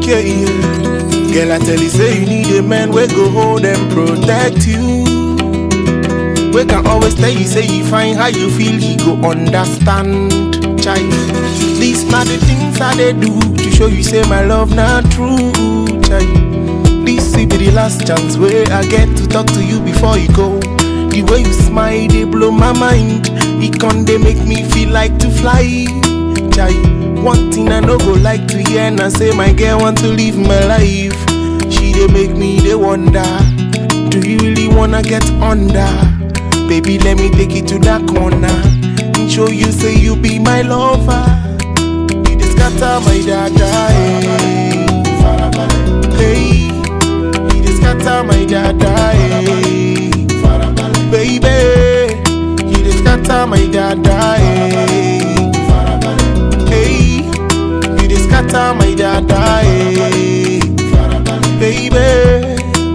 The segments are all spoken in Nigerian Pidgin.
Yeah, yeah. Girl, I tell you, say you need a man we go hold and protect you. We can always tell you, say you find how you feel, he go understand. Child, these not the things I they do to show you, say my love not true. Child, this will be the last chance where I get to talk to you before you go. The way you smile, they blow my mind. It can they make me feel like to fly. Child, one thing I no go like to hear and I say my girl want to live my life. She they make me they wonder. Do you really wanna get under? Baby, let me take you to that corner and show you say you be my lover. You just scatter my dada, eh. Hey, you just scatter my dada, eh. Baby, you just scatter my dada, eh. Hey, you just scatter my dada, eh. Baby.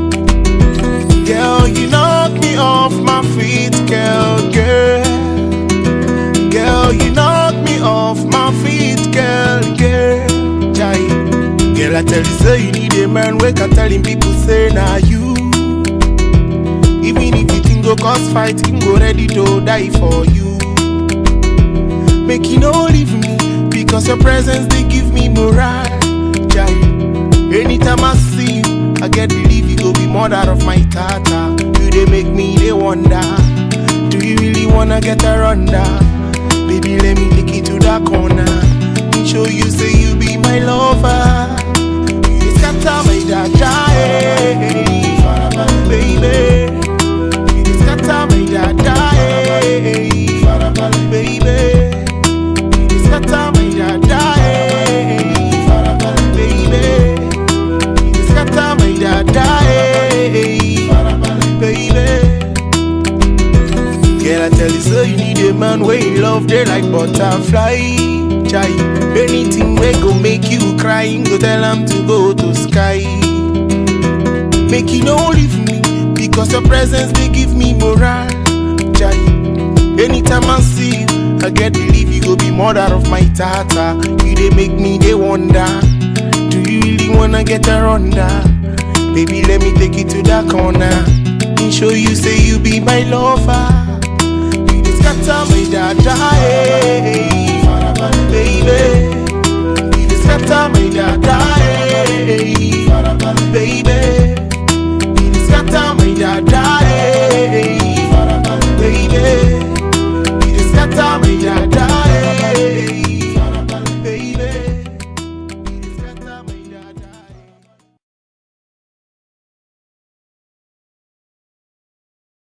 Girl, you knock me off my feet, girl, girl. Girl, you knock me off my feet, girl, girl. Jai. Girl, I tell you, say you need a man. Wake up telling people, say, nah, you. Even if you think go cause fight, him go ready to die for you. Make you no leave me, because your presence, they give me morale. Jai. Anytime I see you, I get believe you go be mother of my tata. You they make me they wonder. Do you really wanna get her under? Baby, let me take you to that corner and show you say you be my lover. You just scatter my dada, eh. baby. You just scatter my dada, eh. baby. You just scatter my dada, eh. baby. You scatter my dada, eh, baby. Girl, I tell you, so you need a man where you love, they like butterfly. Chai, anything we go make you cry, you go tell them to go to sky. Make you no leave me, because your presence they give me morale. Chai, anytime I see you, I get believe you go be mother of my tata. You they make me they wonder. Do you really wanna get her under? Baby, let me take you to that corner and show you say you be my lover.